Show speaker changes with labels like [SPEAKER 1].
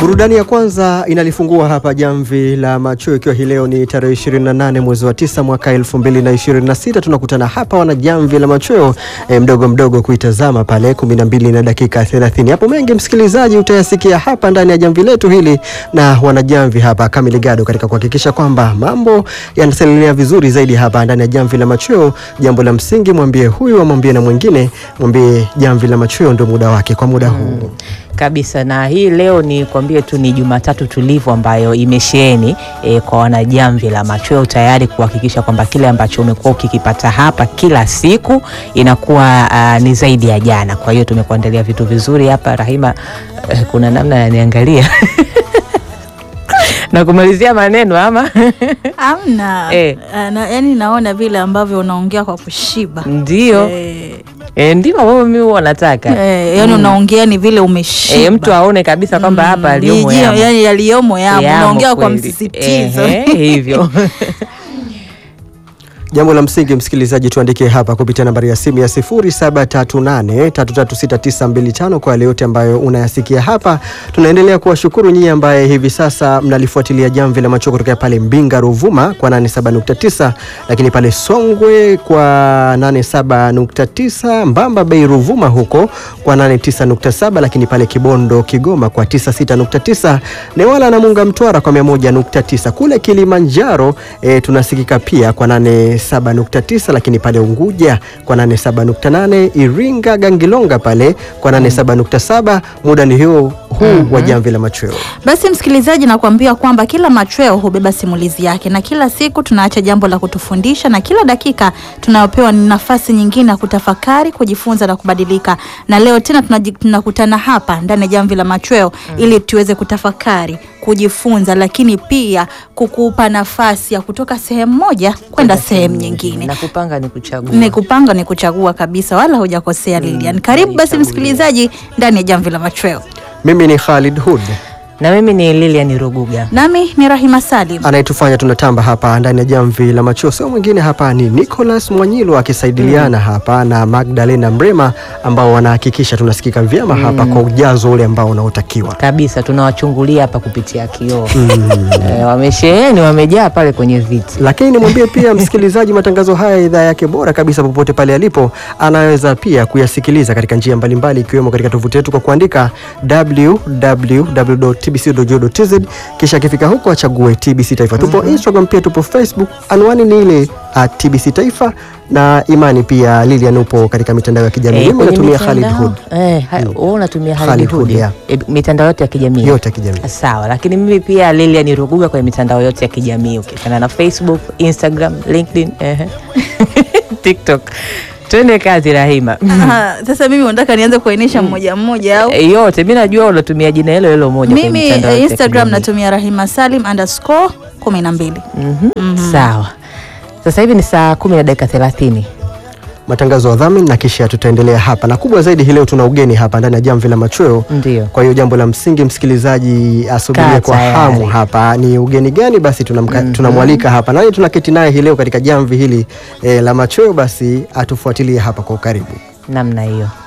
[SPEAKER 1] Burudani ya kwanza inalifungua hapa jamvi la macho, ikiwa hii leo ni tarehe 28 mwezi wa 9 mwaka 2026. Tunakutana hapa wana jamvi la machweo e, mdogo mdogo kuitazama pale 12 na dakika 30. Hapo mengi msikilizaji utayasikia hapa ndani ya jamvi letu hili na wanajamvi hapa Kamili Gado katika kuhakikisha kwamba mambo yanasalia vizuri zaidi hapa ndani ya jamvi la machweo. Jambo la msingi, mwambie huyu amwambie na mwingine, mwambie jamvi la machweo ndio muda wake kwa muda huu
[SPEAKER 2] kabisa na hii leo ni kwambie tu ni Jumatatu tulivu ambayo imesheheni e, kwa wanajamvi la machweo tayari kuhakikisha kwamba kile ambacho umekuwa ukikipata hapa kila siku inakuwa uh, ni zaidi ya jana. Kwa hiyo tumekuandalia vitu vizuri hapa. Rahima, uh, kuna namna yaniangalia na kumalizia maneno ama
[SPEAKER 3] Amna
[SPEAKER 2] Eh.
[SPEAKER 3] na, yani naona vile ambavyo unaongea kwa kushiba
[SPEAKER 2] ndio
[SPEAKER 3] eh,
[SPEAKER 2] e, ndivyo ambavyo mimi huwa nataka
[SPEAKER 3] eh, yani unaongea ni vile umeshiba
[SPEAKER 2] e, mtu aone kabisa kwamba hapa aliyomo
[SPEAKER 3] Yijio,
[SPEAKER 2] yamo.
[SPEAKER 3] yani yaliyomo yamo
[SPEAKER 2] Yamo
[SPEAKER 3] unaongea kwa
[SPEAKER 2] kweli.
[SPEAKER 3] msisitizo
[SPEAKER 2] Ehe, hivyo
[SPEAKER 1] Jambo la msingi msikilizaji, tuandikie hapa kupitia nambari ya simu ya 0738336925 kwa yale yote ambayo unayasikia hapa. Tunaendelea kuwashukuru nyinyi ambaye hivi sasa mnalifuatilia jamvi la macho kutoka pale Mbinga Ruvuma kwa 87.9, lakini pale Songwe kwa 87.9, Mbamba Bay Ruvuma huko kwa 89.7, lakini pale Kibondo Kigoma kwa 96.9, Newala na Munga Mtwara kwa 101.9, kule Kilimanjaro e, tunasikika pia kwa 87.9, lakini pale Unguja kwa 87.8, Iringa Gangilonga pale kwa 87.7. Muda ni huo huu wa jamvi la machweo.
[SPEAKER 3] Basi msikilizaji, nakuambia kwamba kila machweo hubeba simulizi yake, na kila siku tunaacha jambo la kutufundisha, na kila dakika tunayopewa ni nafasi nyingine ya kutafakari, kujifunza na kubadilika. Na leo tena tunaji- tunakutana hapa ndani ya jamvi la machweo ili tuweze kutafakari, kujifunza, lakini pia kukupa nafasi ya kutoka sehemu moja kwenda sehemu nyingine.
[SPEAKER 2] na kupanga ni kuchagua.
[SPEAKER 3] Ni kupanga ni kuchagua kabisa, wala hujakosea Lilian. Karibu basi msikilizaji ndani ya jamvi la machweo,
[SPEAKER 1] Mimi ni Khalid Hood,
[SPEAKER 2] na mimi ni Lilian Ruguga.
[SPEAKER 3] nami ni Rahima Salim.
[SPEAKER 1] anayetufanya tunatamba hapa ndani ya jamvi la machweo sio mwingine hapa ni Nicholas Mwanyilo akisaidiliana hapa na Magdalena Mrema ambao wanahakikisha tunasikika vyema hapa kwa ujazo ule ambao unaotakiwa.
[SPEAKER 2] kabisa tunawachungulia hapa kupitia kioo e, wamesheheni wamejaa pale kwenye viti
[SPEAKER 1] Lakini nimwambie pia msikilizaji, matangazo haya ya idhaa yake bora kabisa popote pale alipo, anaweza pia kuyasikiliza katika njia mbalimbali, ikiwemo katika tovuti yetu kwa kuandika www.tbc.go.tz, kisha akifika huko achague TBC Taifa. Tupo Instagram pia tupo Facebook, anwani ni ile at TBC Taifa, na imani pia Lilian upo katika mitandao ya kijamii.
[SPEAKER 2] Eh,
[SPEAKER 1] Mimi
[SPEAKER 2] kwenye
[SPEAKER 1] natumia Khalid
[SPEAKER 2] mitandao-
[SPEAKER 1] Hood,
[SPEAKER 2] eh, ha- wewe unatumia
[SPEAKER 1] Khalid
[SPEAKER 2] Khalid
[SPEAKER 1] Hood,
[SPEAKER 2] Hood
[SPEAKER 1] yeah.
[SPEAKER 2] Eh, mitandao yote ya kijamii
[SPEAKER 1] yote ya kijamii.
[SPEAKER 2] sawa lakini mimi pia Lilian Ruguga kwenye mitandao yote ya kijamii ukikana na Facebook Instagram LinkedIn ehe. TikTok twende kazi Rahima
[SPEAKER 3] Aha, sasa mimi unataka nianze kuainisha mmoja mmoja au
[SPEAKER 2] Eh, yote mi najua unatumia jina hilo hilo moja kwenye
[SPEAKER 3] mimi
[SPEAKER 2] mitandao
[SPEAKER 3] eh,
[SPEAKER 2] yote ya
[SPEAKER 3] Instagram
[SPEAKER 2] kijamii.
[SPEAKER 3] natumia Rahima Salim underscore kumi na mbili.
[SPEAKER 2] Mhm. sawa sasa hivi ni saa kumi na dakika thelathini
[SPEAKER 1] matangazo ya dhamini na kisha tutaendelea hapa, na kubwa zaidi hii leo tuna ugeni hapa ndani ya jamvi la machweo.
[SPEAKER 2] ndio
[SPEAKER 1] Kwa hiyo jambo la msingi msikilizaji asubirie
[SPEAKER 2] Kaa
[SPEAKER 1] kwa
[SPEAKER 2] tayari.
[SPEAKER 1] hamu hapa ni ugeni gani, basi tunamka- tunamwalika hapa nani tunaketi naye hii leo katika jamvi hili eh, la machweo, basi atufuatilie hapa kwa ukaribu.
[SPEAKER 2] namna hiyo